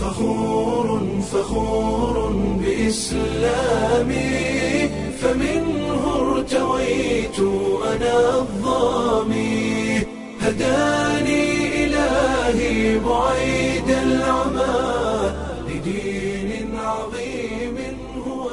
فخور فخور بإسلامي فمنه ارتويت أنا الظامي هداني إلهي بعيد العمى لدين عظيم هو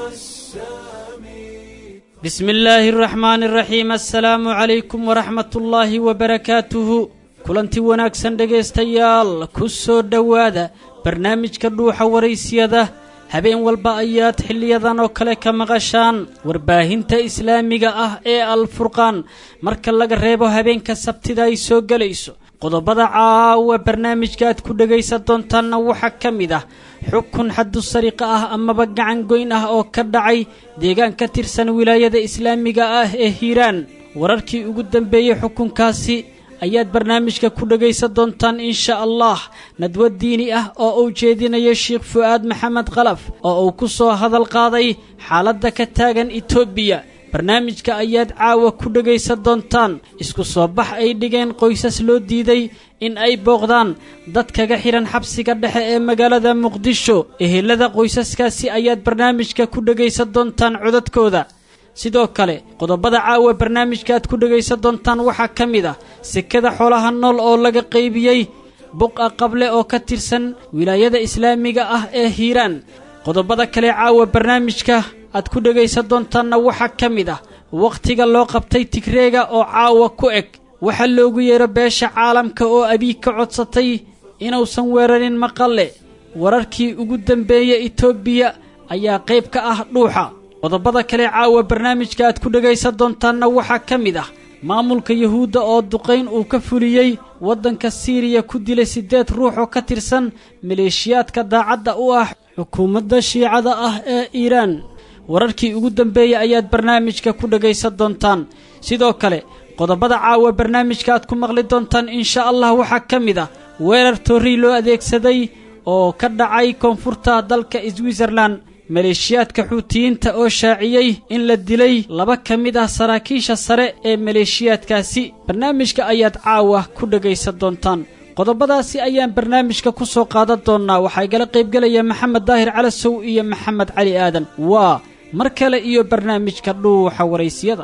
السامي bismi illaahi araxmaani araxiim assalaamu calaykum waraxmat ullaahi wabarakaatuhu kulanti wanaagsan dhegaystayaal ku soo dhowaada barnaamijka dhuuxa waraysiyada habeen walba ayaad xiliyadan oo kale ka maqashaan warbaahinta islaamiga ah ee alfurqaan marka laga reebo habeenka sabtida ay soo gelayso qodobada caawa barnaamijka aad ku dhegaysan doontaanna waxaa ka mid ah xukun xaddu sariqa ah amaba gacan goyn ah oo ka dhacay deegaan ka tirsan wilaayada islaamiga ah ee hiiraan wararkii ugu dambeeyey xukunkaasi ayaad barnaamijka ku dhegaysan doontaan insha allah nadwo diini ah oo uu jeedinayo sheikh fu'aad maxamed khalaf oo uu ku soo hadal qaaday xaaladda ka taagan etoobiya barnaamijka ayaad caawa ku dhegaysan doontaan isku soo bax ay dhigeen qoysas loo diiday in ay booqdaan dad kaga xidhan xabsiga dhexe ee magaalada muqdisho ehelada qoysaskaasi ayaad barnaamijka ku dhegaysan doontaan codadkooda sidoo kale qodobada caawa barnaamijka aad ku dhegaysan doontaan waxaa ka mid ah sekada xoolaha nool oo laga qaybiyey buqa qable oo ka tirsan wilaayada islaamiga ah ee hiiraan qodobada kale caawa barnaamijka aad ku dhegaysan doontaanna waxaa ka mid ah wakhtiga loo qabtay tigreega oo caawa ku eg waxaa loogu yeero beesha caalamka oo abiig ka codsatay inuusan weerarin maqalle wararkii ugu dambeeyey etoobiya ayaa qayb ka ah dhuuxa qodobada kale caawa barnaamijka aad ku dhegaysan doontaanna waxaa ka mid ah maamulka yuhuudda oo duqayn uu ka fuliyey waddanka siiriya ku dilay siddeed ruux oo ka tirsan maleeshiyaadka daacadda u ah xukuumadda shiicada ah ee iiraan wararkii ugu dambeeyey ayaad barnaamijka ku dhegaysan doontaan sidoo kale qodobada caawa barnaamijka aad ku maqli doontaan insha allah waxaa ka mid ah weerar torrii loo adeegsaday oo ka dhacay koonfurta dalka switzerlan maleeshiyaadka xuutiyiinta oo shaaciyey in la dilay laba ka mid ah saraakiisha sare ee maleeshiyaadkaasi barnaamijka ayaad caawa ku dhegaysan doontaan qodobadaasi ayaan barnaamijka ku soo qaadan doonnaa waxaa igala qaybgelaya maxamed daahir calasow iyo maxamed cali aadan waa mar kale iyo barnaamijka dhuuxa waraysiyada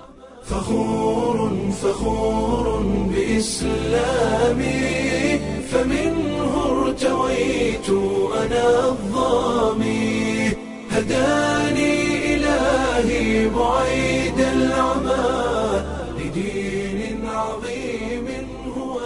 فخور فخور بإسلامي فمنه ارتويت أنا الظامي هداني إلهي بعيد العمى لدين عظيم هو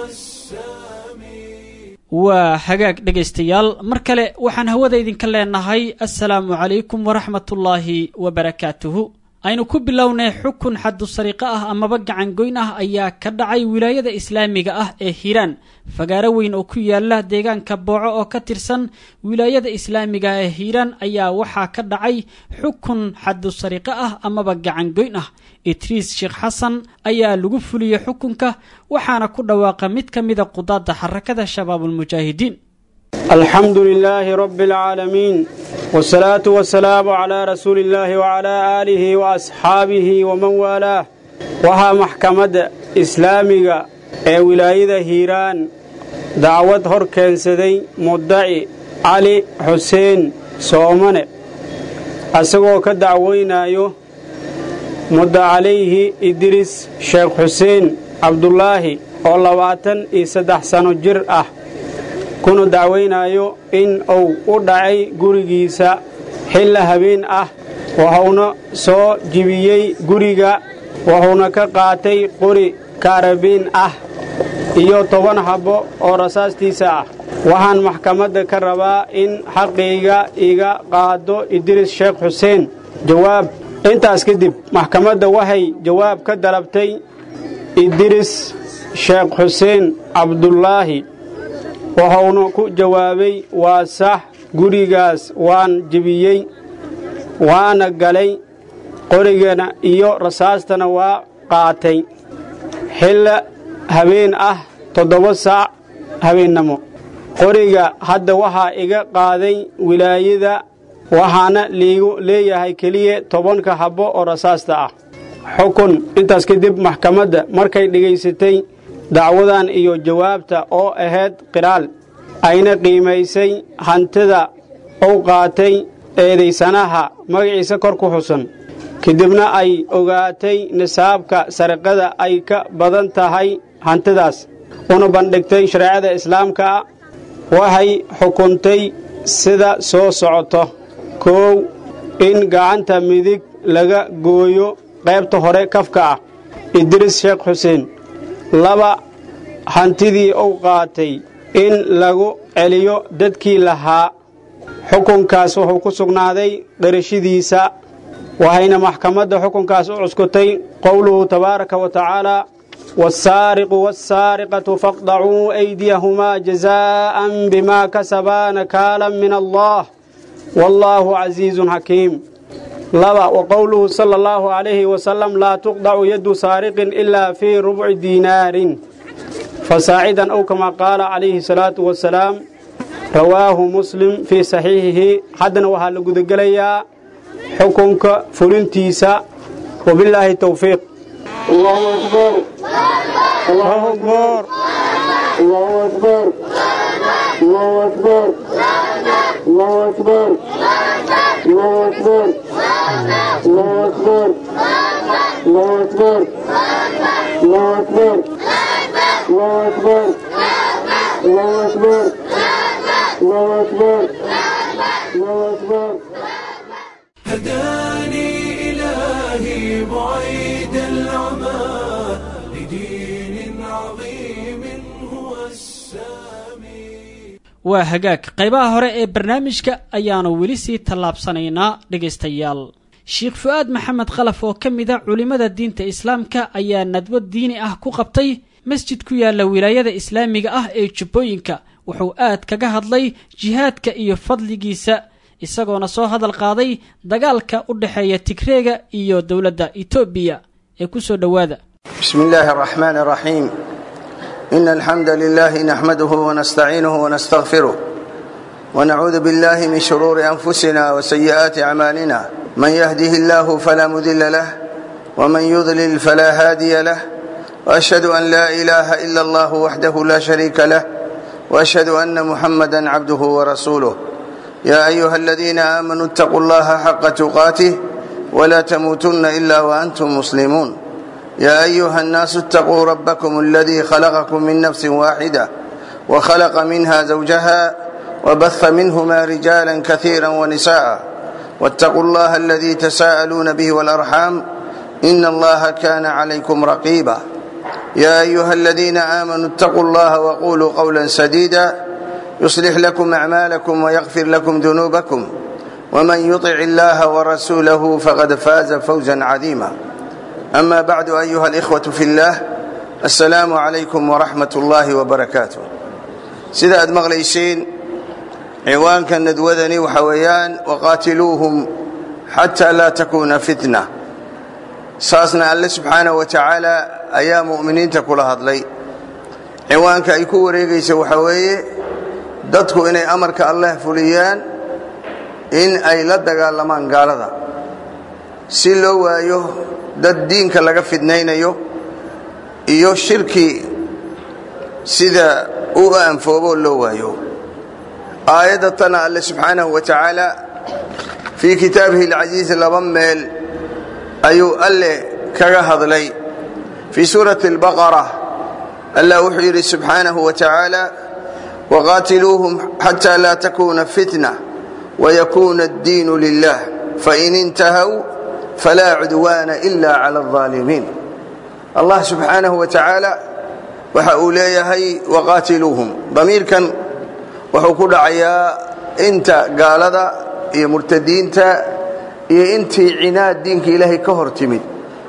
السامي waa hagaag dhegaystayaal mar kale waxaan hawada idinka leenahay assalaamu calaykum waraxmatullaahi wabarakaatuhu aynu ku bilownay xukun xaddu sariiqo ah amaba gacan goyn ah ayaa ka dhacay wilaayada islaamiga ah ee hiiraan fagaaro weyn oo ku yaala deegaanka booco oo ka tirsan wilaayada islaamiga ee hiiraan ayaa waxaa ka dhacay xukun xaddu sariiqo ah amaba gacan goyn ah idriis sheekh xasan ayaa lagu fuliyey xukunka waxaana ku dhawaaqa mid ka mida qudaadda xarakada shabaabulmujaahidiin الحمد لله رب العالمين والصلاة والسلام على رسول الله وعلى آله وأصحابه ومن والاه waxaa maxkamadda islaamiga ee wilaayada hiiraan dacwad hor keensaday muddaci cali xuseen soomane asagoo ka dacweynayo mudda calayhi idriis sheekh xuseen cabdulaahi oo labaatan iyo saddex sano jir ah kuna dacwaynayo in uu u dhacay gurigiisa xilla habeen ah wuxuuna soo jibiyey guriga wuxuuna ka qaatay qori kaarabiin ah iyo toban habbo oo rasaastiisa ah waxaan maxkamadda ka rabaa in xaqayga iga qaado idriis sheekh xuseen jawaab intaas kadib maxkamadda waxay jawaab ka dalabtay idriis sheekh xuseen cabdulaahi wuxuuna ku jawaabay waa sax gurigaas waan jebiyey waana galay qorigana iyo rasaastana waa qaatay xilla habeen ah toddoba saac habeennamo qoriga hadda waxaa iga qaaday wilaayada waxaana liigu leeyahay keliya tobanka habbo oo rasaasta ah xukun intaas kadib maxkamadda markay dhegaysatay dacwadan iyo jawaabta oo ahayd qiraal ayna qiimaysay hantida uu qaatay eedaysanaha magaciisa kor ku xusan kadibna ay ogaatay nisaabka sariqada ay ka badan tahay hantidaas una bandhigtay shareecada islaamka waxay xukuntay sida soo socoto koow in gacanta midig laga gooyo qaybta hore kafka ah idriis sheekh xuseen laba hantidii uu qaatay in lagu celiyo dadkii lahaa xukunkaas wuxuu ku sugnaaday dharashadiisa waxayna maxkamadda xukunkaas u cuskutay qowluhu tabaaraka wa tacaala والسارق والسارقة فاقطعوا أيديهما جزاء بما كسبا نكالا من الله والله عزيز حكيم لبا وقوله صلى الله عليه وسلم لا تقطع يد سارق إلا في ربع دينار فساعدا أو كما قال عليه الصلاة والسلام رواه مسلم في صحيحه حدنا وهل قدقليا حكمك فلنتيسا وبالله التوفيق الله أكبر الله أكبر الله أكبر الله أكبر الله أكبر الله أكبر الله أكبر الله أكبر الله أكبر الله أكبر الله أكبر الله أكبر الله أكبر هداني إلهي بعيد العمى لدين عظيم هو السامي waa hagaag qaybaha hore ee barnaamijka ayaanu weli sii tallaabsanaynaa dhegaystayaal sheekh fu-aad maxamed khalaf oo ka mid a culimmada diinta islaamka ayaa nadwo diini ah ku qabtay masjid ku yaalla wilaayada islaamiga ah ee jubbooyinka wuxuu aad kaga hadlay jihaadka iyo fadligiisa isagoona soo hadal qaaday dagaalka u dhexeeya tigreega iyo dowladda etoobiya ee ku soo dhowaada بسم الله الرحمن الرحيم إن الحمد لله نحمده ونستعينه ونستغفره ونعوذ بالله من شرور أنفسنا وسيئات أعمالنا من يهده الله فلا مذل له ومن يضلل فلا هادي له وأشهد أن لا إله إلا الله وحده لا شريك له وأشهد أن محمدا عبده ورسوله يا أيها الذين آمنوا اتقوا الله حق تقاته ولا تموتن إلا وأنتم مسلمون يا أيها الناس اتقوا ربكم الذي خلقكم من نفس واحدة وخلق منها زوجها وبث منهما رجالا كثيرا ونساء واتقوا الله الذي تساءلون به والأرحام إن الله كان عليكم رقيبا يا أيها الذين آمنوا اتقوا الله وقولوا قولا سديدا يصلح لكم أعمالكم ويغفر لكم ذنوبكم ومن يطع الله ورسوله فقد فاز فوزا عظيما أما بعد أيها الإخوة في الله السلام عليكم ورحمة الله وبركاته سيدة مغليسين عوان كان ندوذني وحويان وقاتلوهم حتى لا تكون فتنة ساسنا الله سبحانه وتعالى أيام مؤمنين تقول هذلي عوان كأيكو وريقيس وحوية dadku inay amarka allah fuliyaan in ay la dagaalamaan gaalada si loo waayo dad diinka laga fidnaynayo iyo shirki sida u anfoobo loo waayo aayadda tana alle subxaanahu wa tacaala fii kitaabihi alcasiiz laba meel ayuu alle kaga hadlay fii suurati albaqara allah wuxuu yidhi subxaanahu wa tacaala وقاتلوهم حتى لا تكون فتنة ويكون الدين لله فإن انتهوا فلا عدوان إلا على الظالمين الله سبحانه وتعالى وحأوليه وقاتلوهم ضمير كان وحكود عيا انت قال ذا يا مرتدين تا يا انت عناد دينك إلهي كهر تمد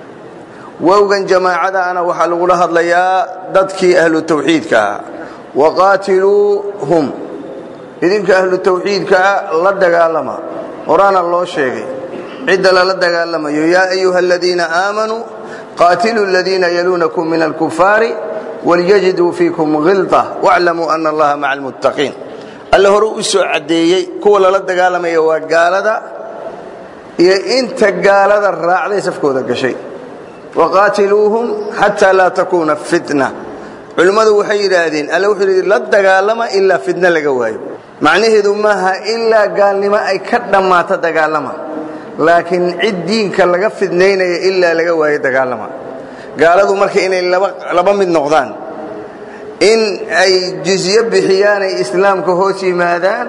ووغن جماعة أنا وحلو لها ليا ضدك أهل التوحيد كها waqaatiluuhum idinka ahlu tawxiidkaa la dagaalama horaana loo sheegay cidda lala dagaalamayo yaa ayuha aladiina aamanuu qaatiluu aladiina yaluunakum min alkufaari walyajiduu fiikum hilta waclamuu ana allaha maca almuttaqiin alle hore u soo caddeeyey kuwa lala dagaalamaya waa gaalada iyo inta gaalada raacday safkooda gashay waqaatiluuhum xataa laa takuuna fitna culimmadu waxay yidhaahdeen alle wuxuu yidhi la dagaalama ilaa fidno laga waayo macnaheedu maaha ilaa gaalnimo ay ka dhammaato dagaalama laakiin cid diinka laga fidnaynaya ilaa laga waayo dagaalama gaaladu marka inay laba mid noqdaan in ay jizye bixiyaan ay islaamka hoos yimaadaan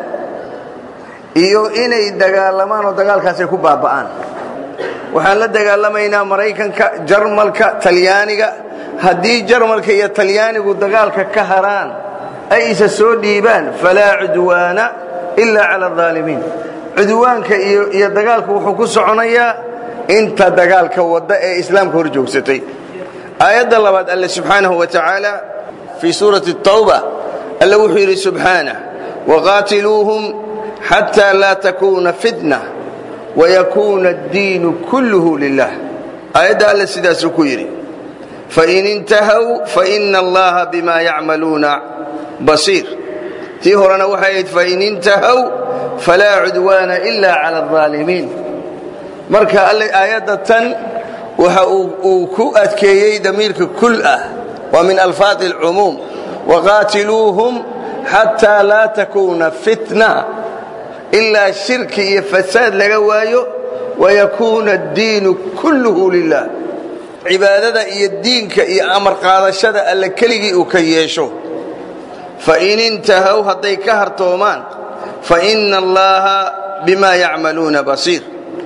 iyo inay dagaalamaan oo dagaalkaasay ku baaba'aan waxaan la dagaalamaynaa maraykanka jarmalka talyaaniga haddii jarmalka iyo talyaanigu dagaalka ka haraan ay isa soo dhiibaan falaa cudwaana ilaa cala alaalimiin cudwaanka iyo dagaalku wuxuu ku soconayaa inta dagaalka wadda ee islaamka hor joogsatay aayadda labaad alle subxaanahu wa tacaala fii suurati tawba alle wuxuu yidhi subxaanah waqaatiluuhum xataa laa takuuna fitna wayakuuna addiinu kulluhu lilah aayadda alle sidaasuu ku yidhi fain intahaw faina allaha bima yacmaluuna basiir tii horena waxay ahayd fain intahaw falaa cudwaana ila cala alaalimiin marka alle aayadda tan waxa uu ku adkeeyey damiirka kul ah waa min alfaadi alcumuum waqaatiluuhum xataa laa takuuna fitna ilaa shirki iyo fasaad laga waayo wayakuuna addiinu kulluhu lilah cibaadada iyo diinka iyo amar qaadashada alle keligii uu ka yeesho fain intahaw hadday ka hartoomaan faina allaha bima yacmaluuna basiir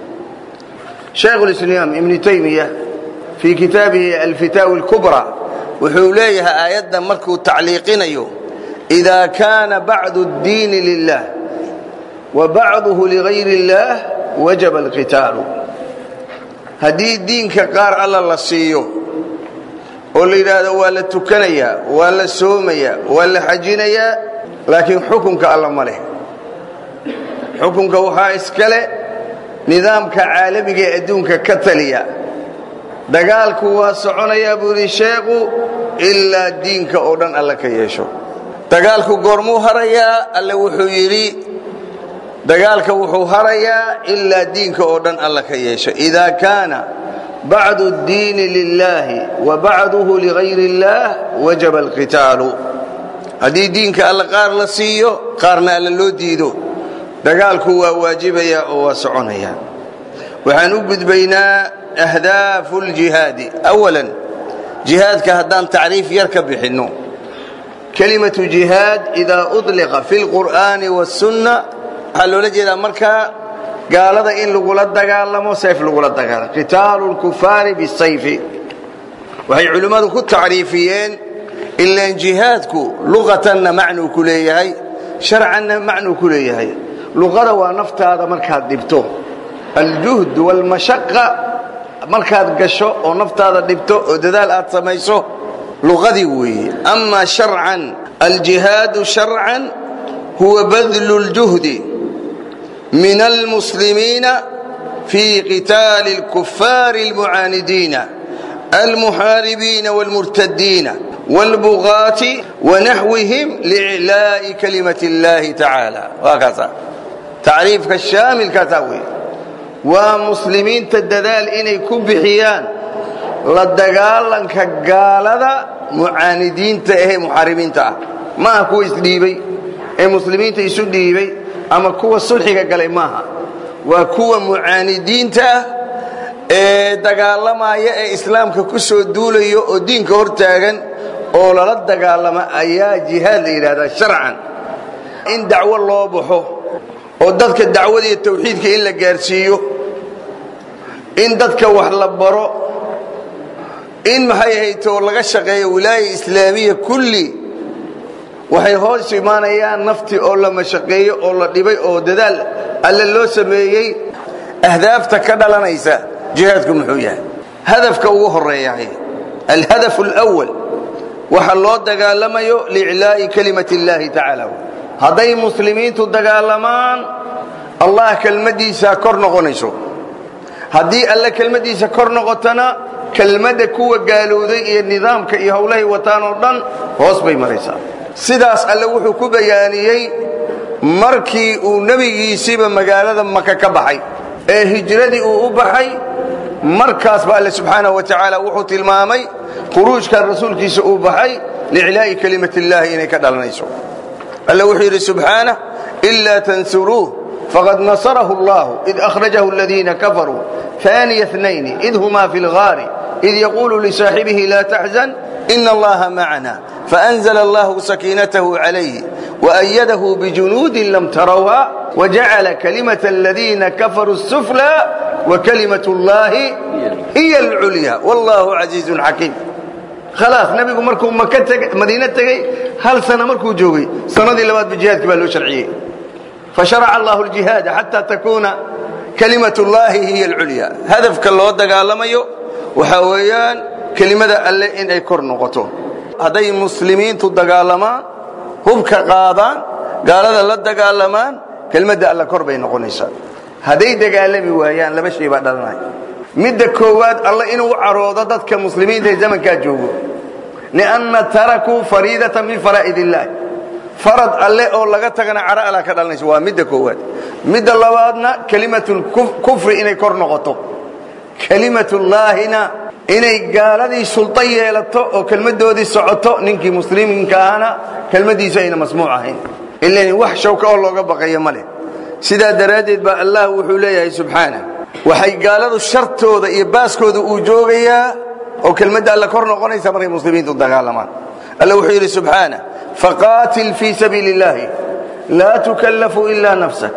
shaykhu lislaam ibnu taymiya fii kitaabihi alfitaawi اlkubra wuxuu leeyahay aayadda markuu tacliiqinayo إida kaana bacdu اddiini lilah wa bacduhu ligayr اllah wajaba alqitaalu haddii diinka qaar alla la siiyo oo la yidhaahdo waa la tukanayaa waa la soomayaa waa la xajinayaa laakiin xukunka alla ma leh xukunka waxaa iskale nidaamka caalamiga ee adduunka ka taliya dagaalku waa soconayaa buu yidhi sheekhu ilaa diinka oo dhan alla ka yeesho dagaalku goormuu harayaa alle wuxuu yidhi dagaalka wuxuu harayaa ilaa diinka oo dhan alla ka yeesho idaa kaana bacdu اddiini lilaahi wa bacduhu ligayr اllaah wajaba alqitaalu haddii diinka alla qaar la siiyo qaarna alla loo diido dagaalku waa waajibaya oo waa soconaya waxaan u gudbaynaa ahdaafu اljihaadi awalan jihaadka haddaan tacriif yar ka bixinno kelimatu jihaad idaa uطliqa fi اlqur'aani wاsunna waxaa loola jeedaa markaa gaalada in lagula dagaalamo sayf lagula dagaalamo qitaalu lkufaari bisayfi waxay culimmadu ku tacriifiyeen ilaan jihaadku luqatanna macnuu ku leeyahay sharcanna macnuu ku leeyahay luqada waa naftaada markaad dhibto aljuhd wاlmashaqa markaad gasho oo naftaada dhibto oo dadaal aad samayso luqadii weeye ama sharcan aljihaadu sharcan huwa badlu اljuhdi من المسلمين في قتال الكفار المعاندين المحاربين والمرتدين والبغاة ونحوهم لإعلاء كلمة الله تعالى وهكذا تعريف الشامل كتاوي ومسلمين تددال إني كبحيان لدقالا كقالة معاندين تأهي محاربين تأه ما هو إسليبي أي مسلمين تيسو ديبي ama kuwa sulxiga galay maaha waa kuwa mucaanidiinta ah ee dagaalamaya ee islaamka ku soo duulayo oo diinka hor taagan oo lala dagaalama ayaa jihaad la yidhahdaa sharcan in dacwo loo baxo oo dadka dacwada iyo tawxiidka in la gaarsiiyo in dadka wax la baro in maxay ahaytoo laga shaqeeyo wilaaya islaamiya kulli waxay hoos imaanayaan naftii oo la mashaqeeyo oo la dhibay oo dadaal alle loo sameeyey ahdaafta ka dhalanaysa jihaadku muxuu yahay hadafka ugu horeeyahay alhadaf اlأwal waxa loo dagaalamayo liiclaa'i kalimat اllahi tacaala hadday muslimiintu dagaalamaan allah kelmaddiisaa kor noqonayso haddii alle kelmaddiisa kor noqotana kelmadda kuwa gaalowday iyo nidaamka iyo howlahay wataan oo dhan hoos bay maraysaa sidaas alle wuxuu ku bayaaniyey markii uu nebigiisiiba magaalada maka ka baxay ee hijradii uu u baxay markaasba alle subxaanahu wa tacaala wuxuu tilmaamay khuruujkan rasuulkiisa uu baxay liiclaa'i kalimati illaahi inay ka dhalanayso alla wuxuu yidhi subxaanah ilaa tansuruuh faqad nasarahu allahu id akhrajahu aladiina kafaruu ثاني اثنين إذ هما في الغار إذ يقول لصاحبه لا تحزن إن الله معنا فأنزل الله سكينته عليه وأيده بجنود لم تروها وجعل كلمة الذين كفروا السفلى وكلمة الله هي العليا والله عزيز حكيم خلاص نبيكم مركو مكة مدينة تغي هل سنة مركو جوغي سنة دي لباد بجهاد كبالو شرعية فشرع الله الجهاد حتى تكون كلمة الله هي العليا هدف كالله دقالميو وحويان كلمة ألا إن أي كور نقطه هذي مسلمين تدقالمان هبك قادان قال هذا لا دقالمان كلمة ألا كور بين نقونيسا هذي دقالمي ويان لما شيء بعد ذلك مد كواد الله إنه عروضة ضدك مسلمين في زمن كاجوه لأن تركوا فريدة من فرائد الله فرض alle oo laga tagana cara ala ka dhalanayso waa midda koowaad midda labaadna kalimatul kufri inay kor noqoto kalimatullaahina inay gaaladii sulta yeelato oo kelmadoodii socoto ninkii muslimiinka ahna kelmadiisu ayna masmuuc ahayn ilan wax shawka oo looga baqayo ma leh sidaa daraaddeed baa allah wuxuu leeyahay subxaana waxay gaaladu shartooda iyo baaskooda uu joogayaa oo kelmadda alla kor noqonaysa markay muslimiintu dagaalamaan alla wuxuu yidhi subxaana فقاتل في سبيل الله لا تكلف إلا نفسك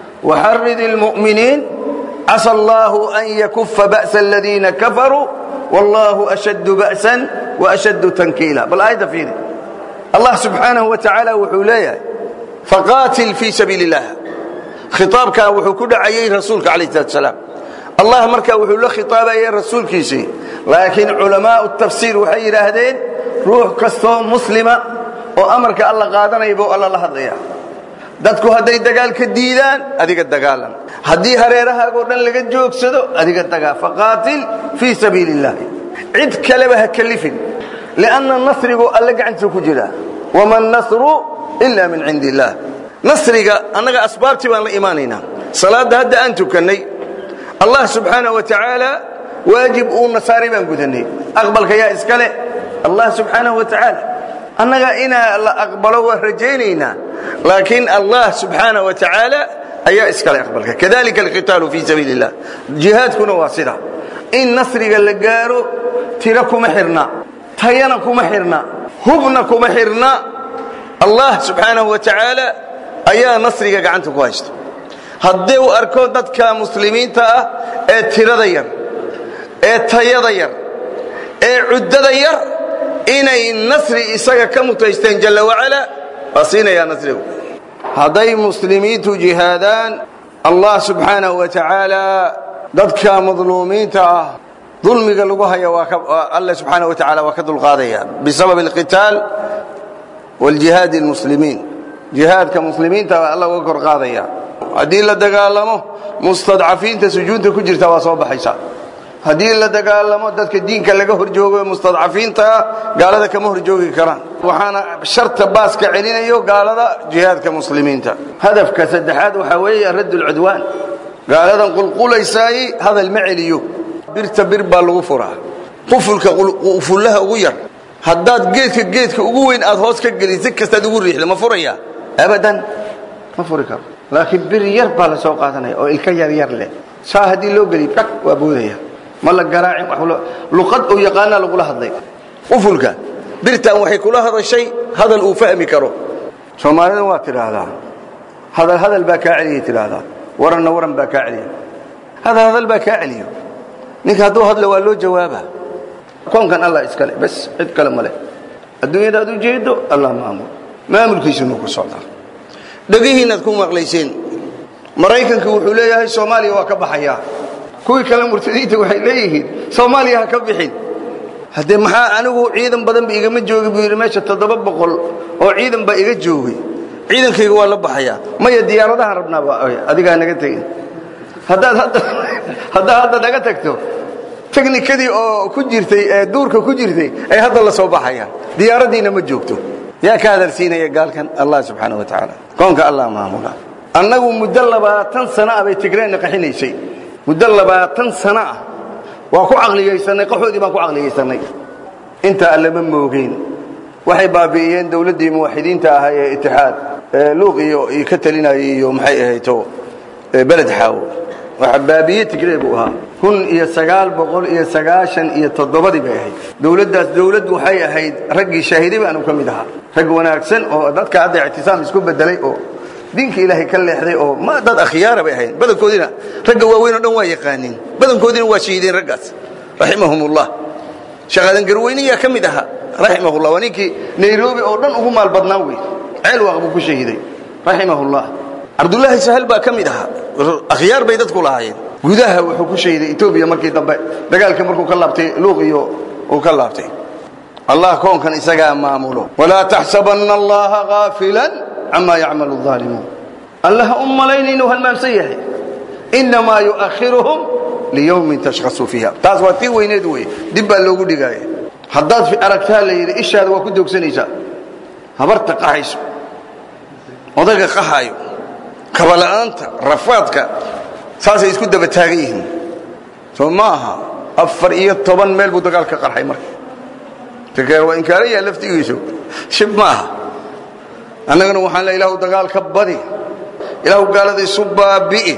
وحرد المؤمنين عسى الله أن يكف بأس الذين كفروا والله أشد بأسا وأشد تنكيلا بل آية فيه الله سبحانه وتعالى وحوليه فقاتل في سبيل الله خطاب كان وحكود عيي رسولك عليه الصلاة والسلام الله مركا وحول خطاب عيي رسول كيسي لكن علماء التفسير وحير هذين روح كستو مسلمة oo amarka alla qaadanaya buu alla la hadlaya dadku hadday dagaalka diidaan adiga dagaalan haddii hareerahaagoo dhan laga joogsado adiga dagaa faqaatil fii sabiili illaahi cid kaleba ha kalifin lianna nasrigu alle gacantiisa ku jira wama nasru ila min cindi illaah nasriga annaga asbaabtii baan la imaanaynaa salaadda hadda aan tukannay allah subxaanaه wa tacaala waajib uu nasaari baan gudanay aqbalka yaa iska leh allah subxaanaه wa tacaala annaga inaa la aqbalo waa rajaynaynaa laakiin allah subxaanaه wa tacaala ayaa iskale aqbalka kadalika alqitaalu fii sabiili اllah jihaadkuna waa sida in nasriga la gaaro tiro kuma xirna tayana kuma xirna hubna kuma xirna allah subxaanaه wa tacaala ayaa nasriga gacanta ku haysta haddii uu arko dadka muslimiinta ah ee tirada yar ee tayada yar ee cuddada yar inay nasri isaga ka mutaysteen jalla wacala waa siinayaa nasrigu hadday muslimiintu jihaadaan allah subxaanahu wa tacaala dadka madluumiinta ah dulmiga lagu haya waa alle subxaanahu wa tacaala waa ka dulqaadaya bisabab alqitaal waljihaadi almuslimiin jihaadka muslimiinta baa alla uga kor qaadaya haddii la dagaalamo mustadcafiinta sujuudda ku jirta waa soo baxaysa haddii la dagaalamo dadka diinka laga horjoogo mustadcafiinta gaalada kama horjoogi karaan waxaana sharta baaska celinayo gaalada jihaadka muslimiinta hadafka saddexaad waxaa weeye radd lcudwaan gaaladan qulqulaysaay hadal ma celiyo birta bir baa lagu furaa qufulka qufullaha ugu yar haddaad geedka geedka ugu weyn aad hoos ka gelin si kastaad ugu riixda ma furaya abadan ma furi karo laakiin bir yar baa la soo qaadanaya oo ilka yar yar leh saa haddii loo geliy bak waa boodaya ma la garaacin luqad uu yaqaanaa lagula hadlay qufulka birtan waxay kula hadashay hadal uu fahmi karo soomaalida waa tidhaahdaa hadal hadal baa kaa celiyay tidhaahdaa waranna waran baa kaa celiya hadal hadal baa kaa celiyo ninka hadduu hadla waa loo jawaaba koonkan allah iskale bas cid kale ma leh adduunyada aad u jeedo allah maamul maamulkiisunu ku socdaa dhegihiinaad ku maqlayseen maraykanka wuxuu leeyahay soomaaliya waa ka baxayaa kuwii kale murtadiinta waxay leeyihiin soomaaliya ha ka bixin haddee maxaa anigu ciidan badan ba igama joogi buu yidhi meesha toddoba boqol oo ciidan baa iga joogay ciidankayga waa la baxayaa maya diyaaradahan rabnaaba adigaa naga tegin haddaad hadda haddaad hadda naga tagto teknikadii oo ku jirtay ee duurka ku jirtay ay hadda la soo baxayaan diyaaraddiina ma joogto yaa ka hadalsiinaya gaalkan allah subxaana wa tacaala koonka allah maamula annagu muddo labaatan sana ah bay tigreenna qaxinaysay muddo labaatan sana ah waa ku caqliyaysanay qaxoodii baan ku caqliyaysanay intaa alle ma moogeen waxay baabi'iyeen dowladdii muwaxidiinta ahaa ee itixaad ee luuq iyo iyo ka talinayay iyo maxay ahayto beled xaawo waxa baabiye tigree buu ahaa kun iyo sagaal boqol iyo sagaashan iyo toddobadii bay ahayd dowladdaas dowladd waxay ahayd raggii shaahiday baanu ka mid ahaa rag wanaagsan oo dadka hadda ictisaam isku bedelay oo diinka ilaahay ka leexday oo ma dad akhyaara bay ahayn badankoodiina ragga waaweyn oo dhan waa yaqaaniin badankoodiina waa shahiideen raggaas raximahumullah shaqaadan garweyniyaa ka mid ahaa raximahullah waa ninkii nairobi oo dhan ugu maal badnaa wey ceel waaq buu ku shahiiday raximahullah cabdullaahi sahal baa ka mid ahaa akhyaar bay dadku lahaayeen gudaha wuxuu ku shahiday etoobiya markii dambe dagaalkii markuu ka laabtay luuq iyo uu ka laabtay allah koonkan isagaa maamulo walaa taxsabanna allaha gaafilan camaa yacmalu aalimuun allah ha u malayna inuu halmaamsan yahay innamaa yu'akhiruhum liyowmin tashkhasu fiiha taas waa tii weyneed wey dib baa loogu dhigaaya haddaad aragtaa la yidhi ishaada waa ku doogsanaysaa habarta qaxayso odayga qaxaayo kabala'aanta rafaadka saasay isku daba taagan yihiin soo ma aha afar iyo toban meel buu dagaal ka qarxay marka tikeer waa inkaarayaa laftigiisu shib ma aha annagana waxaan le ilahu dagaal ka badi ilahu gaalada isu baabi'i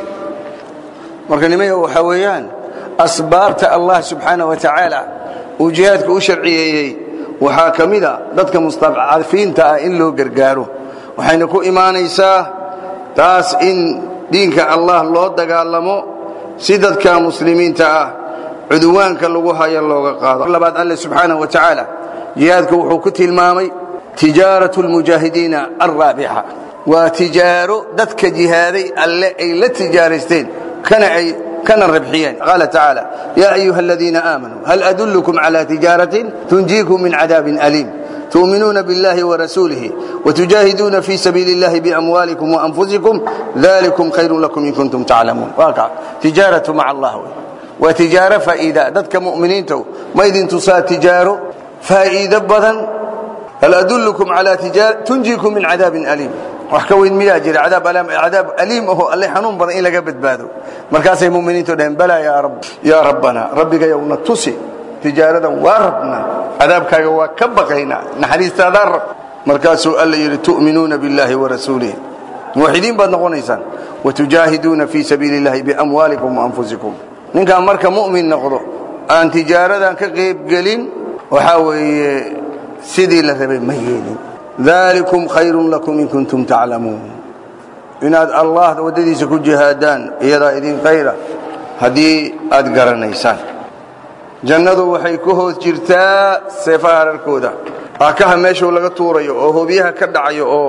marka nimaya waxaa weeyaan asbaabta allah subxaana wa tacaala uu jihaadka u sharciyeeyey waxaa ka mida dadka mustadcafiinta ah in loo gargaaro waxayna ku imaanaysaa taas in diinka allah loo dagaalamo si dadka muslimiinta ah cudwaanka lagu hayo looga qaado labaad alle subxaanaه wa tacaala jihaadka wuxuu ku tilmaamay tijaaraة اlmujaahidiina alraabixa waa tijaaro dadka jihaaday alle ay la tijaaraysteen kana ay kana rabxiyeen qaala tacaala yaa ayuha aladiina aamanuu hal adulkum calى tijaaraةi tunjiikum min cadaabin aliim تؤمنون بالله ورسوله وتجاهدون في سبيل الله بأموالكم وأنفسكم ذلكم خير لكم إن كنتم تعلمون واقع تجارة مع الله وتجارة فائدة ذاتك مؤمنين تو ما إذن تصا تجارة فائدة بدن هل أدلكم على تجارة تنجيكم من عذاب أليم وحكوين مياجر عذاب أليم عذاب أليم هو اللي حنون بدن إلا قبت بادو مركز مؤمنين تو بلا يا رب يا ربنا ربك يوم تسي tijaaradan waa rabnaa cadaabkaaga waa ka baqaynaa naxariistaadaa rab markaasuu alla yidhi tu'minuuna biاllahi warasuulihi muwaxidiin baad noqonaysaan watujaahiduuna fii sabiili اllahi biamwaalikum waanfusikum ninkaan marka mu'min noqdo aan tijaaradan ka qaybgelin waxaa weeye sidii la rabay ma yeelin dalikum khayrun lakum in kuntum taclamuun inaad allah waddadiisa ku jihaadaan iyadaa idin khayra haddii aad garanaysaan jannadu waxay ku hoos jirtaa seefaha hararkooda aakaha meeshuu laga tuurayo oo hoobiyaha ka dhacayo oo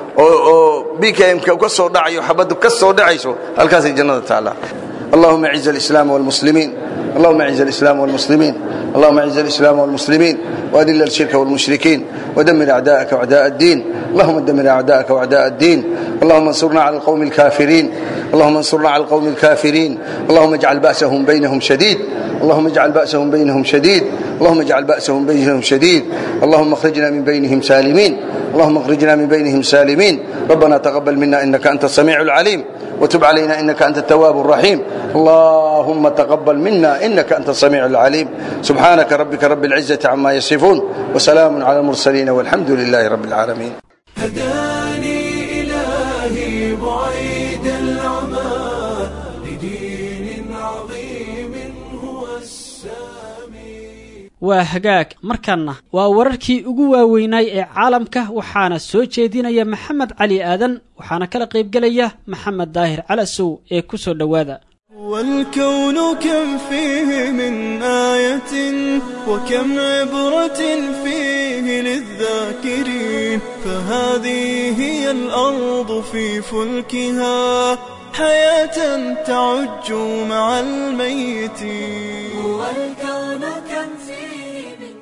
oo bkmka ka soo dhacayo xabaddu ka soo dhacayso halkaasay jannada taallaa allahuma aciz alislaam walmuslimiin اللهم اعز الإسلام والمسلمين اللهم اعز الإسلام والمسلمين وأذل الشرك والمشركين ودمر أعداءك وأعداء الدين اللهم دمر أعداءك وأعداء الدين اللهم انصرنا على القوم الكافرين اللهم انصرنا على القوم الكافرين اللهم اجعل بأسهم بينهم شديد اللهم اجعل بأسهم بينهم شديد اللهم اجعل بأسهم بينهم شديد اللهم اخرجنا من بينهم سالمين اللهم اخرجنا من بينهم سالمين ربنا تقبل منا إنك أنت السميع العليم وتب علينا إنك أنت التواب الرحيم اللهم تقبل منا إنك أنت السميع العليم سبحانك ربك رب العزة عما يصفون وسلام على المرسلين والحمد لله رب العالمين هداني إلهي بعيد العمى لدين عظيم هو السامي waa hagaag markanna waa wararkii ugu waaweynaay ee caalamka waxaana soo jeedinaya maxamed cali aadan waxaana kala qaybgelaya maxamed daahir calasow ee ku soo dhowaada والكون كم فيه من آية وكم عبرة فيه للذاكرين فهذه هي الأرض في فلكها حياة تعج مع الميتين والكون كم فيه من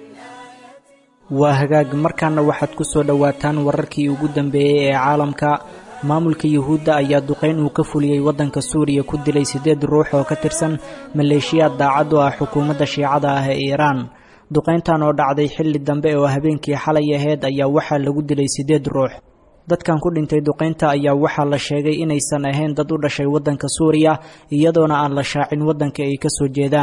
waa hagaag markaana waxaad ku soo dhowaataan wararkii ugu dambeeyey ee caalamka maamulka yuhuudda ayaa duqayn uu ka fuliyey waddanka suuriya ku dilay siddeed ruux oo ka tirsan maleeshiyaad daacad u ah xukuumadda shiicada ah ee iiraan duqayntan oo dhacday xilli dambe oo habeenkii xalay aheyd ayaa waxaa lagu dilay siddeed ruux dadkan ku dhintay duqaynta ayaa waxaa la sheegay inaysan ahayn dad u dhashay waddanka suuriya iyadoona aan la shaacin waddanka ay ka soo jeedaan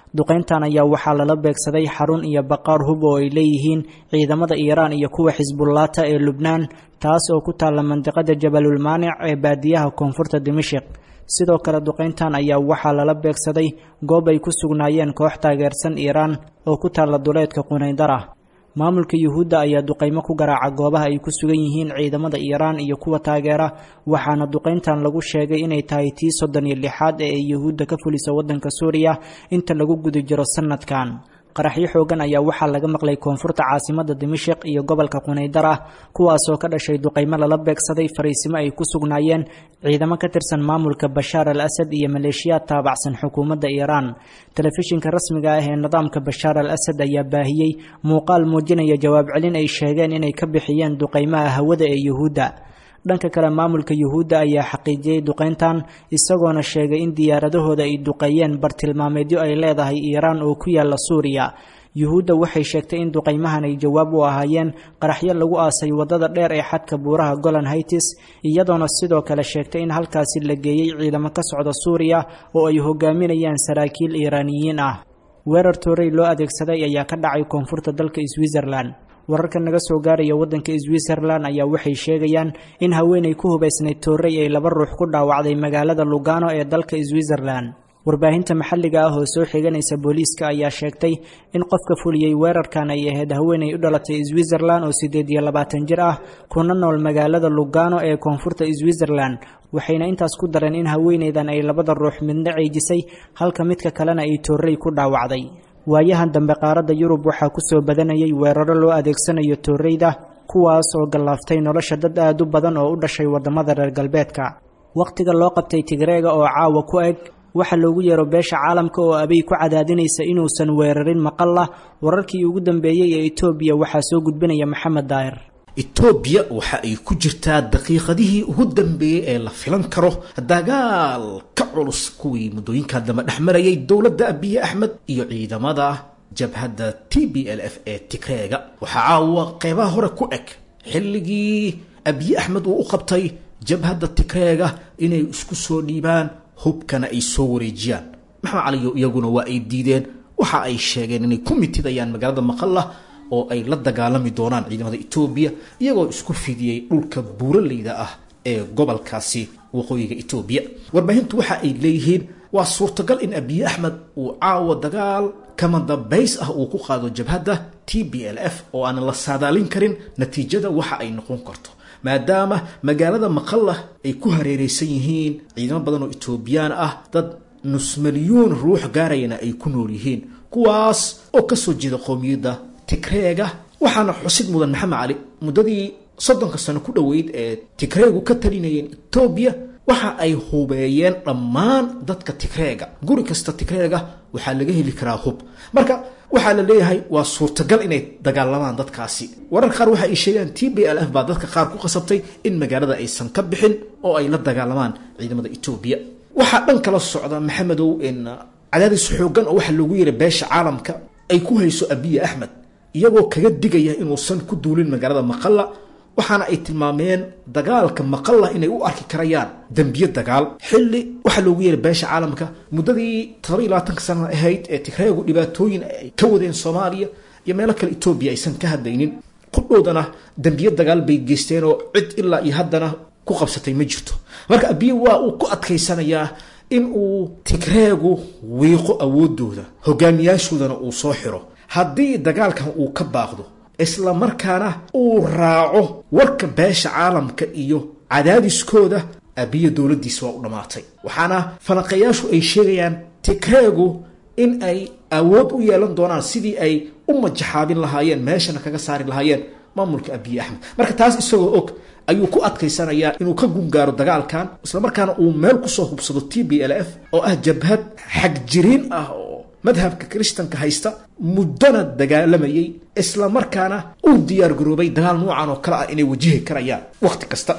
duqayntan ayaa waxaa lala beegsaday xarun iyo baqaar hub oo ay leeyihiin ciidamada iiraan iyo kuwa xisbullaata ee lubnaan taas oo ku taalla mandiqada jabalulmaanic ee baadiyaha koonfurta dimashik sidoo kale duqayntan ayaa waxaa lala beegsaday goob ay ku sugnaayeen koox taageersan iiraan oo ku taalla duleedka qunaydara maamulka yuhuudda ayaa duqaymo ku garaaca goobaha ay ku sugan yihiin ciidamada iiraan iyo kuwa taageera waxaana duqayntan lagu sheegay inay tahay tii soddon iyo lixaad ee ay yuhuudda ka fulisa waddanka suuriya inta lagu guda jiro sanadkan qaraxyo xoogan ayaa waxaa laga maqlay koonfurta caasimada dimashik iyo gobolka qunaydara kuwaasoo ka dhashay duqaymo lala beegsaday fariisimo ay ku sugnaayeen ciidamo ka tirsan maamulka bashaar al asad iyo maleeshiyaad taabacsan xukuumadda iiraan telefishinka rasmiga ah ee nidaamka bashaar al asad ayaa baahiyey muuqaal muujinaya jawaab celin ay sheegeen inay ka bixiyeen duqaymaha hawada ee yuhuudda dhanka kale maamulka yuhuudda ayaa xaqiijiyey duqayntan isagoona sheegay in diyaaradahooda ay duqeeyeen bartilmaameedyo ay leedahay iiraan oo ku yaalla suuriya yuhuudda waxay sheegtay in duqaymahan ay jawaab u ahaayeen qaraxyo lagu aasay waddada dheer ee xadka buuraha golan haytis iyadoona sidoo kale sheegtay in halkaasi la geeyey ciidamo ka socda suuriya oo ay hogaaminayaan saraakiil iiraaniyiin ah weerar toorey loo adeegsaday ayaa ka dhacay koonfurta dalka switzerlan wararka naga soo gaaraya waddanka switzerlan ayaa waxay sheegayaan in haweenay ku hubaysnayd toorey ay laba ruux ku dhaawacday magaalada lugano ee dalka switzerlan warbaahinta maxalliga ah oo soo xiganaysa booliiska ayaa sheegtay in qofka fuliyey weerarkan ay ahayd haweenay u dhalatay switzerlan oo siddeed iyo labaatan jir ah kuna nool magaalada lugano ee koonfurta switzerlan waxayna intaas ku dareen in haweenaydan ay labada ruux midna ceejisay halka midka kalena ay toorey ku dhaawacday waayahan dambe qaaradda yurub waxaa ku soo badanayay weeraro loo adeegsanayo tooreyda kuwaas oo gallaaftay nolosha dad aad u badan oo u dhashay waddamada reer galbeedka wakhtiga loo qabtay tigreega oo caawa ku eg waxaa loogu yeero beesha caalamka oo abay ku cadaadinaysa inuusan weerarin maqalla wararkii ugu dambeeyey ee etoobiya waxaa soo gudbinaya maxamed daahir etoobiya waxa ay ku jirtaa daqiiqadihii ugu dambeeyey ee la filan karo dagaal ka culus kuwii muddooyinka dambe dhex marayay dowladda abiye axmed iyo ciidamada jabhadda t b l f ee tigreega waxaa caawa qeybaha hore ku eg xilligii abiye axmed uu u qabtay jabhadda tigreega inay isku soo dhiibaan hubkana ay soo wareejiyaan maxamed caliyo iyaguna waa ay diideen waxa ay sheegeen inay ku mitidayaan magaalada maqalla oo ay la dagaalami doonaan ciidamada etoobiya iyagoo isku fidiyey dhulka buuraleyda ah ee gobolkaasi waqooyiga etoobiya warbaahintu waxa ay leeyihiin waa suurtagal in abiye axmed uu caawa dagaal kama dambays ah uu ku qaado jabhadda t b l f oo aan la saadaalin karin natiijada waxa ay noqon karto maadaama magaalada maqalla ay ku hareereysan yihiin ciidamo badan oo etoobiyaan ah dad nus milyuun ruux gaarayana ay ku nool yihiin kuwaas oo kasoo jeeda qowmiyadda tigreega waxaana xusid mudan maxamed cali muddadii soddonka sano ku dhoweyd ee tigreegu ka talinayeen etoobiya waxa ay hubeeyeen dhammaan dadka tigreega guri kasta tigreega waxaa laga heli karaa hub marka waxaa la leeyahay waa suurtagal inay dagaalamaan dadkaasi warar qaar waxa ay sheegaan t b l f baa dadka qaar ku qasabtay in magaalada aysan ka bixin oo ay la dagaalamaan ciidamada etoobiya waxaa dhan kala socda maxamedow in cadaadis xoogan oo waxaa loogu yeeray beesha caalamka ay ku hayso abiye axmed iyagoo kaga digaya inuusan ku duulin magaalada maqalla waxaana ay tilmaameen dagaalka maqalla inay u arki karayaan dembiye dagaal xilli waxaa loogu yeeray beesha caalamka muddadii todoba iyo labaatanka sana ahayd ee tigreegu dhibaatooyin ay ka wadeen soomaaliya iyo meelo kale etoobiya aysan ka hadlaynin qudhoodana dembiye dagaal bay geysteen oo cid ilaa iyo haddana ku qabsatay ma jirto marka abiye waa uu ku adkaysanayaa in uu tigreegu wiiqo awoodooda hogaamiyaashoodana uu soo xiro haddii dagaalkan uu ka baaqdo isla markaana uu raaco warka beesha caalamka iyo cadaadiskooda abiya dowladdiisa waa u dhammaatay waxaana falanqayaashu ay sheegayaan tigreegu in ay awood u yeelan doonaan sidii ay u majaxaabin lahaayeen meeshana kaga saari lahaayeen maamulka abiye axmed marka taas isagoo og ayuu ku adkaysanayaa inuu ka gungaaro dagaalkan islamarkaana uu meel kusoo hubsado t b l f oo ah jabhad xagjiriin ah oo madhabka kiristanka haysta muddona dagaalamayay islamarkaana uu diyaar garoobay dagaal noocan oo kale ah inay wajihi karayaan wakhti kasta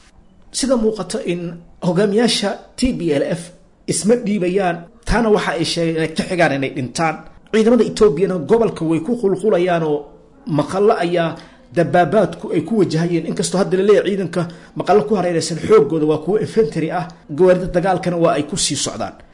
sida muuqata in hogaamiyaasha t b l f isma dhiibayaan taana waxa ay sheegeen inay ka xigaan inay dhintaan ciidamada etoobiyana gobolka way ku qulqulayaan oo maqallo ayaa dabaabaadku ay ku wajahayeen inkastoo hadda laleeyahy ciidanka maqallo ku hareeraysan xoogooda waa kuwo infantary ah gawaarida dagaalkana waa ay ku sii socdaan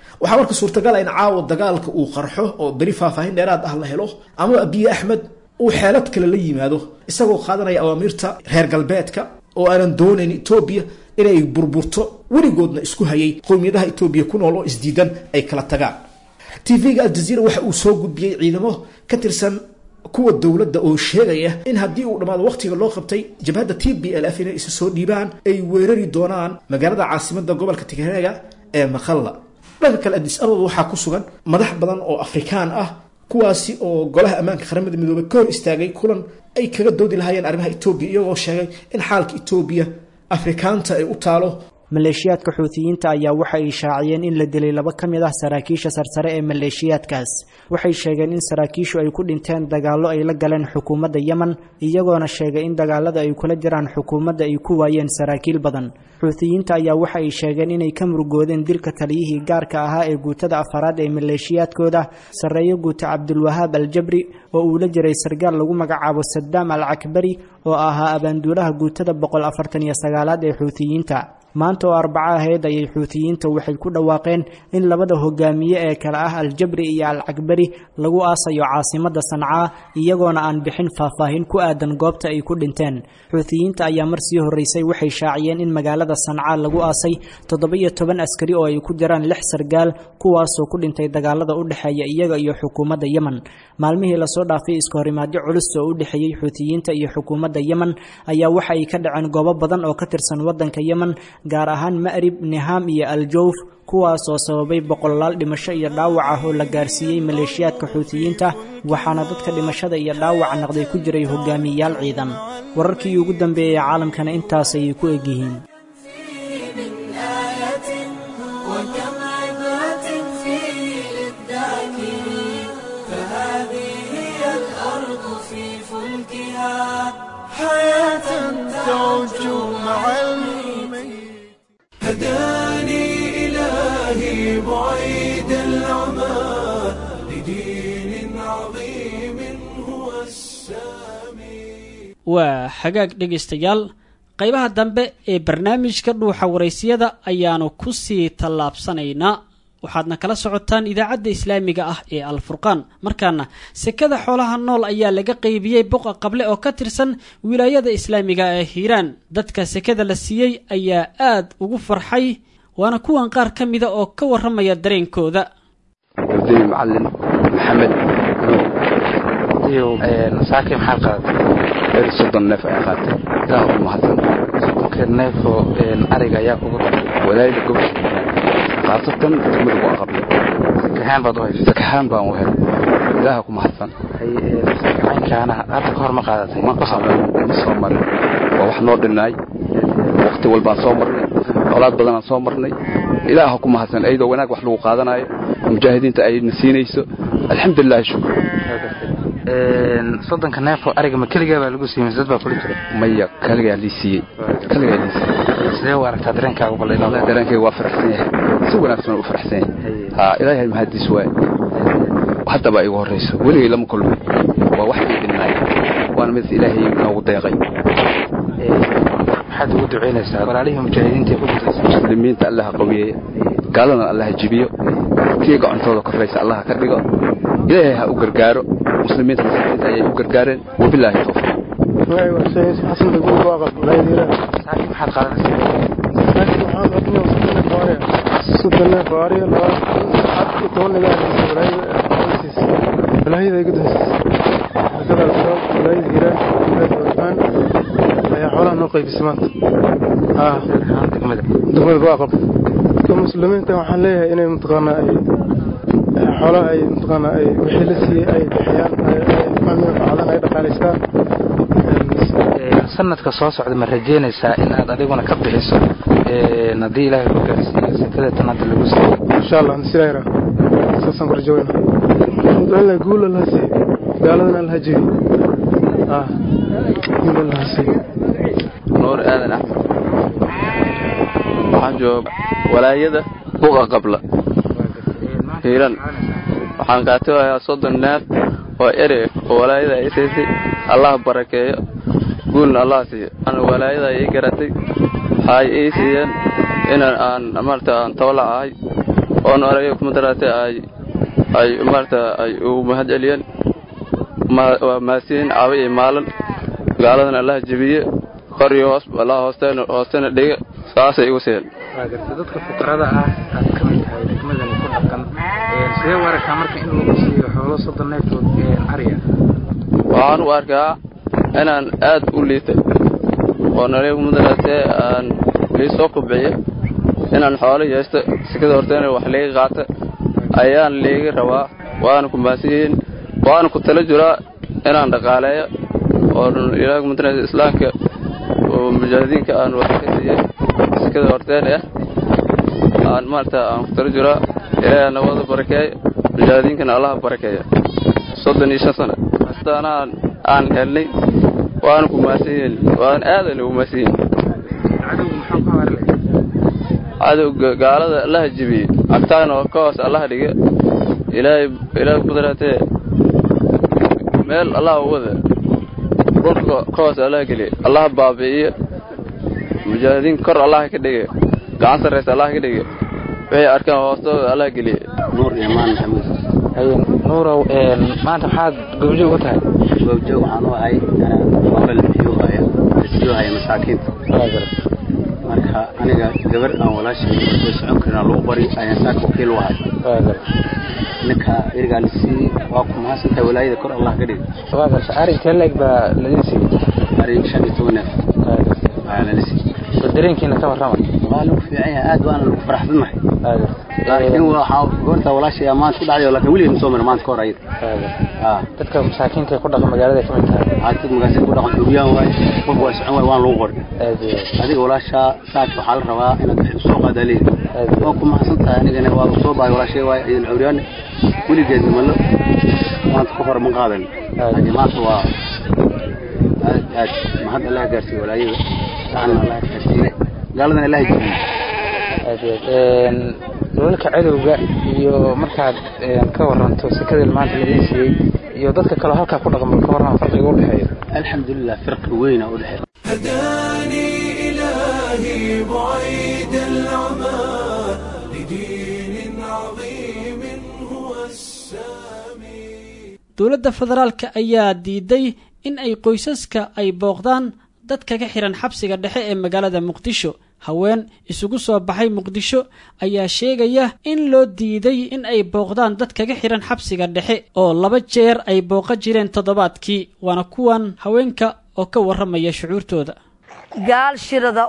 waxaa marka suurtagal ah in caawa dagaalka uu qarxo oo beri faahfaahin dheeraad ah la helo ama abiye axmed uu xeelad kale la yimaado isagoo qaadanaya awaamiirta reer galbeedka oo aanan doonayn etoobiya inay burburto weligoodna isku hayay qowmiyadaha etoobiya ku nool oo isdiidan ay kala tagaan tv-ga aljaziira waxa uu soo gudbiyey ciidamo ka tirsan kuwa dowladda oo sheegaya in haddii uu dhammaado wakhtiga loo qabtay jabhadda t b l f inay isa soo dhiibaan ay weerari doonaan magaalada caasimadda gobolka tigreega ee makhalla dhanka kale adis ababa waxaa ku sugan madax badan oo afrikaan ah kuwaasi oo golaha ammaanka qaramada midoobey ka hor istaagay kulan ay kaga doodi lahaayeen arrimaha etoobiya iyagoo sheegay in xaalka etoobiya afrikaanta ay u taalo maleeshiyaadka xuutiyiinta ayaa waxa ay shaaciyeen in la dilay laba ka mid ah saraakiisha sarsare ee maleeshiyaadkaas waxay sheegeen in saraakiishu ay ku dhinteen dagaallo ay la galeen xukuumadda yemen iyagoona sheegay in dagaalada ay kula jiraan xukuumadda ay ku waayeen saraakiil badan xuutiyiinta ayaa waxa ay sheegeen inay ka murugoodeen dilka taliyihii gaarka ahaa ee guutada afaraad ee maleeshiyaadkooda sarreeyo guuta cabdulwahaab aljabri oo uu la jiray sargaal lagu magacaabo sadaam al cakbari oo ahaa abaanduulaha guutada boqol afartan iyo sagaalaad ee xuutiyiinta maanta oo arbaco ahayd ayay xuutiyiinta waxay ku dhawaaqeen in labada hogaamiye ee kale ah aljabri iyo alcakbari lagu aasayo caasimadda sancaa iyagoona aan bixin faahfaahin ku aadan goobta ay ku dhinteen xuutiyiinta ayaa mar sii horreysay waxay shaaciyeen in magaalada sancaa lagu aasay toddoba-iyo toban askari oo ay ku jiraan lix sargaal kuwaasoo ku dhintay dagaalada u dhexeeya iyaga iyo xukuumadda yemen maalmihii lasoo dhaafay iska horimaadyo culus oo u dhexeeyey xuutiyiinta iyo xukuumadda yemen ayaa waxa ay ka dhaceen goobo badan oo ka tirsan waddanka yemen gaar ahaan ma'rib niham iyo aljowf kuwaas oo sababay boqolaal dhimasho iyo dhaawac ah oo la gaarsiiyey maleeshiyaadka xuutiyiinta waxaana dadka dhimashada iyo dhaawaca naqday ku jiray hogaamiyeyaal ciidan wararkii ugu dambeeyey caalamkana intaas ayay ku egyihiin هداني إلهي بعيد العمى لدين عظيم هو السامي waa xagaag dhegaystayaal qaybaha dambe ee barnaamijka dhuuxa waraysiyada ayaanu ku sii tallaabsanaynaa waxaadna kala socotaan idaacadda islaamiga ah ee alfurqaan markaana sekada xoolaha nool ayaa laga qeybiyey boqa qable oo ka tirsan wilaayada islaamiga ee hiiraan dadka sekada la siiyey ayaa aad ugu farxay waana kuwan qaar ka mida oo ka warramaya dareenkooda cabdi macalin maxamed saakay maxaad qaadatay er soddon neef ayaa qaatay ilaah ku mahadsan soddonkeed neefoo ariga ayaa kugu walaayada gobosha khaasatan degmada ku aqable sakahaan baad u haysa sakahaan baan u helay ilaaha ku mahadsan caynkaana hadda ka hor ma qaadatay ma qaadan ma soo marin waa wax noo dhinnaay waqti walbaan soo marnay colaad badanaan soo marnay ilaaha ku mahadsan iyadoo wanaag wax lagu qaadanayo mujaahidiinta ayna siinayso alxamdulilahi shukr soddonka neefoo ariga ma keligaa baa lagu siiyey dad baa kula jira maya kaligaa lii siiyey kaligaa lii siiyey sidee u aragtaa dareenkaagu bal wallahi dareenkayga waa faraxsan yahay si wanaagsan u faraxsan yahay ha ilaahay mahadiis waay haddaba igu horrayso weligay lama kulmay waa wax ii dhinnaay waana mid ilaahay noogu deeqay maxaad ugu ducaynaysaa walaalihii mujaahidiinta ku jirtay muslimiinta allaha qawiyeeya gaaladana allaha jibiyo tii gacontooda korraysa allaha ka dhigo ilaahay ha u gargaaro muslimiinta muslimiinta ayay u gargaareen wabilaahi tawfiiq saaki maxaad qaadanaysaa ayaa xoolaha noo qaybisay maanta degmada degmada baaqab dadka muslimiinta waxaan leeyahay inay mataqaanaa ay xoolaha ay mataqaanaa ay wixii la siiyey ay bixiyaan facdan ay dhaqaalaystaan sanadka soo socda ma rajeynaysaa in aad adiguna ka bixiso haddii ilaahay ku gaarsiiyo sekada tan hadda lagu siiyo insha allah silayra saasaan ku rajoweyna in guul allaha siiyo gaaladana allaha jebiyo guul allaha siiyo nuur aadan axmed waxaan jooga walaayada buqa qabla hiiran waxaan kaatibayaa soddon neef oo ere oo walaayada ay siisay allah barakeeyo guulna allah siiyo an walaayada ii garatay waxay ii siiyeen inaan aan maarata aan tawla ahay oon arayo kumadaraate ay ay maarata ay ugu mahad celiyeen waa mahadsiin caba iyo maalin gaaladana allaha jebiye kor iyo hoos allaha hoosteena hoosteena dhiga saasay igu siheen waa garta dadka fuqarada ah aad ka mid tahay degmadani ku dhaqan sidee u aragtaa marka in lagu siiyo xoolo soddon neeftood ariya waxaan u arkaa inaan aad u liita oo naliga kumadaraatee aan lii soo kubciyo inaan xoolo yeesto sikada horteena wax liiga qaata ayaan liiga rabaa waana ku mahadsanyihiin waana ku tala jiraa inaan dhaqaaleeyo oo ilaaha kumadaraate islaamka oo mujaahidiinka aan wax ka siiyey sikada horteen ah aan maarata aan ku tala jiraa ilaahay nabada barakeeyo mujaahidiinkana allaha barakeeya soddon iyo shan sano hastaanaan aan helnay waana ku mahadsan yihiin waana aadana ugu mahadsan yihiin cadowga gaalada allaha jibiyey agtaana ka hoos allaha dhiga ilaahay ilaahay kudaraatee meel allaha wada dhulka ka hoos allaha geliya allaha baabi'iyo mujaahidiin kor allaha ka dhiga gacan sarraysa allaha ka dhiga waxay arkaan hoostooda allaha geliya nuur imaan maxamuud hayen nuurow maanta maxaad goobjoog u tahay goobjoog waxaan u ahay xoolo la biyo haya la siiyo haya masaakiinta marka aniga gabar aan walaashay soo socon karin lagu bari ayaan saaka wakiil u ahay ninka erigaa lasii waa ku mahadsantahay walaayada kor allah ka dhiga waa garta ari intee leeg baa ladin siiyey ari shan iyo toban neef ayaa lala siiyey bal dareenkiina ka warrama waa lagu fiican yahay aad waana lagu faraxsanahay laakiin waxaa goorta walaashay maanta ku dhacday laakiin weligeed ma soo marin maanta ka hor ayada dadka masaakiinta ku dhaqan magaalada ka mid tahay dad magaalada ku dhaqan duuriyaan waaye qof waa socon waaye waan lagu qori adiga walaashaa saaka waxaa la rabaa inaad wixii soo qaadaa leeyahay waa ku mahadsan tahay anigana waa soo bahay walaashay waaye idan cawriyaan weligeed malo maanta ka hor ma qaadan laakiin maanta waa aad aad mahad allah gaarsiiye walaayada gacanna allah gaarsiiye gaaladana allah jibiye aad aad dalalka cadowga iyo markaad ka waranto sekada maanta laidin siiyey iyo dadka kaleo halkaa ku dhaqma ka warran farqiga u dhexeeya alxamdulilah firqi weyna u dhexeeya هداني إلهي بعيد العمى لدين عظيم هو السامي dowladda federaalka ayaa diiday in ay qoysaska ay booqdaan dad kaga xihan xabsiga dhexe ee magaalada muqdisho haween isugu soo baxay muqdisho ayaa sheegaya in loo diiday in ay booqdaan dad kaga xihan xabsiga dhexe oo laba jeer ay booqa jireen toddobaadkii waana kuwan haweenka oo ka warramaya shucuurtooda gaal shirada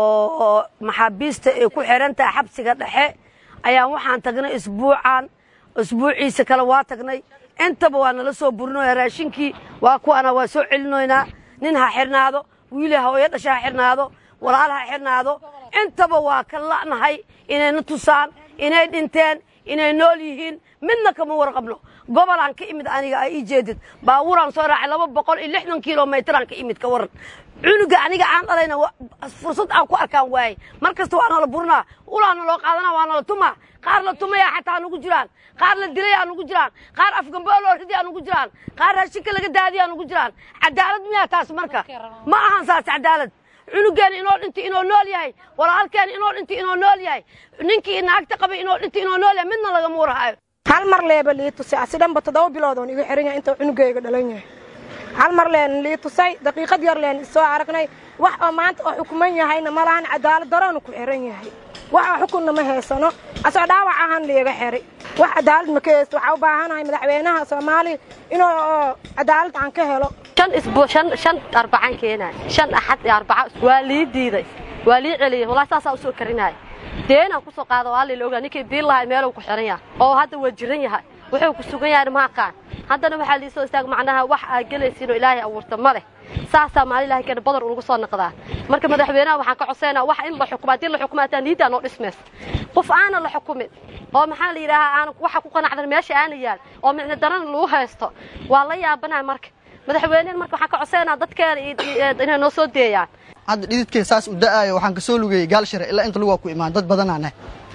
oo maxaabiista ay ku xihan tahay xabsiga dhexe ayaan waxaan tagnay isbuucan isbuuciisa kale waa tagnay intaba waa nala soo burinoya raashinkii waa kuwana waa soo celinoynaa nin ha xirnaado wiili hooyo dhasha ha xirnaado walaal ha xirnaado intaba waa ka la'nahay inayna tusaan inay dhinteen inay nool yihiin midna kama warqabno gobolaan ka imid aniga ay ii jeedid baabuuraan soo raacay laba boqol iyo lixdan kilomitraan ka imid ka waran cunuga aniga aan dhalayna fursad aan ku arkaan waayey mar kasta waa nala burinaa ulaa naloo qaadana waa nala tumaa qaar la tumaya xataa nugu jiraan qaar la dilay aa nugu jiraan qaar afgambo loo ridi aa nugu jiraan qaar raashinka laga daadiya aa nugu jiraan cadaalad miyaa taas marka ma ahan saas cadaalad cunugeena inoo dhinta inoo nool yahay walaalkeena inoo dhinta inoo nool yahay ninkii naagta qabay inoo dhinta inoo nool yahay midna lagama warhayo hal mar leeba lii tusay asi dhanba toddoba bilood oon igu xiran yahay intuu cunugayga dhalan yahay hal mar leen lii tusay daqiiqad yar leen soo aragnay wax oo maanta oo xukuman yahayna ma lahan cadaalad daroonu ku xiran yahay wax oo xukunna ma haysano asoo dhaawac ahaan liiga xiray wax cadaalad ma ka haysto waxaa u baahanahay madaxweynaha soomaaliya inuu cadaalad aan ka helo shan isbuu shan shan arbacaan keenaay shan axad iyo arbaca waa lii diiday waa lii celiyey wallahi saasaa usoo karinaay deenaan kusoo qaada waa lila ogaa ninkii biil lahay meeluu ku xiran yahay oo hadda waa jiran yahay wuxuu ku sugan yahay ma aqaan haddana waxaa liisoo istaag macnaha wax aa gelaysiinoo ilaahay abuurta ma leh saasaa maali ilahay keena badar ugu soo noqdaa marka madaxweynaha waxaan ka codsaynaa wax in la xukumaa haddii la xukumaa hataa niiddaa noo dhismays qof aanan la xukumin oo maxaa la yidhaahaa aan waxa ku qanacdan meesha aana yaal oo micno daran lagu haysto waa la yaabanahay marka madaxweynehen marka waxaan ka codsaynaa dadkeena inay noo soo deeyaan hadda dhididkay saas u da'aayo waxaan ka soo lugayey gaal shire ilaa inta lugaa ku imaan dad badanaaneh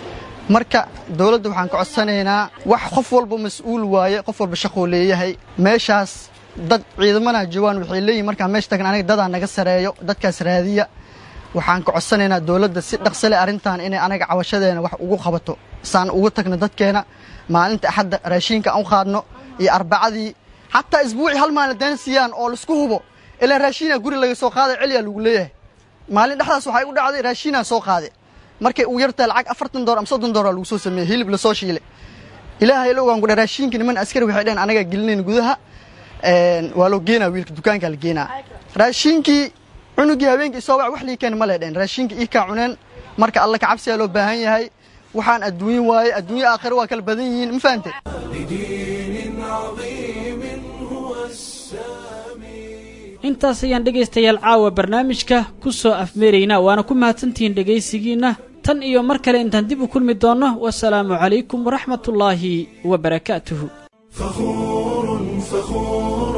marka dawladda waxaan ka codsanaynaa wax qof walba mas-uul waaye qof walba shaquu leeyahay meeshaas dad ciidamana joogaan waxay leeyihin markaan meesha tagna aniga dadaa naga sareeyo dadkaas raadiya waxaan ka codsanaynaa dowladda si dhaqsale arrintan inay anaga cawashadeena wax ugu qabato saan ugu tagno dadkeena maalinta axadda raashiinka aan u qaadno iyo arbacadii xataa isbuucii hal maalin deen siiyaan oo laisku hubo ilaa raashiinaa guri laga soo qaaday celiyaa lagu leeyahay maalin dhexdaas waxay u dhacday raashiinaa soo qaaday markay ugu yartahay lacag afartan door ama soddon dooraa lagu soo sameeyey hilib lasoo shiilay ilaahay la ogaan kudha raashiinka niman askari waxay dheheen anagaa gelinayn gudaha waa loo geenaa wiilka dukaankaa la geenaa raashiinkii cunugii habeenkii soo wac wax lii keen ma leedheen raashinka ii kaa cuneen marka alla ka cabsiyaa loo baahan yahay waxaan adduunye waaye adduunye aakhiro waa kala badan yihiin ma fahante لدين عظيم هو السامي intaas ayaan dhegaystayaal caawa barnaamijka ku soo afmeeraynaa waana ku mahadsantihiin dhegaysigiinna tan iyo mar kale intaan dib u kulmi doonno wasalaamu calaykum waraxmatullaahi wabarakaatuhu فخور فخور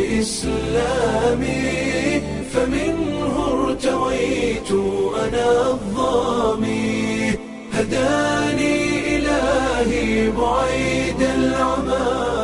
بإسلامي فمنه ارتويت أنا الظامي هداني إلهي بعيد العمى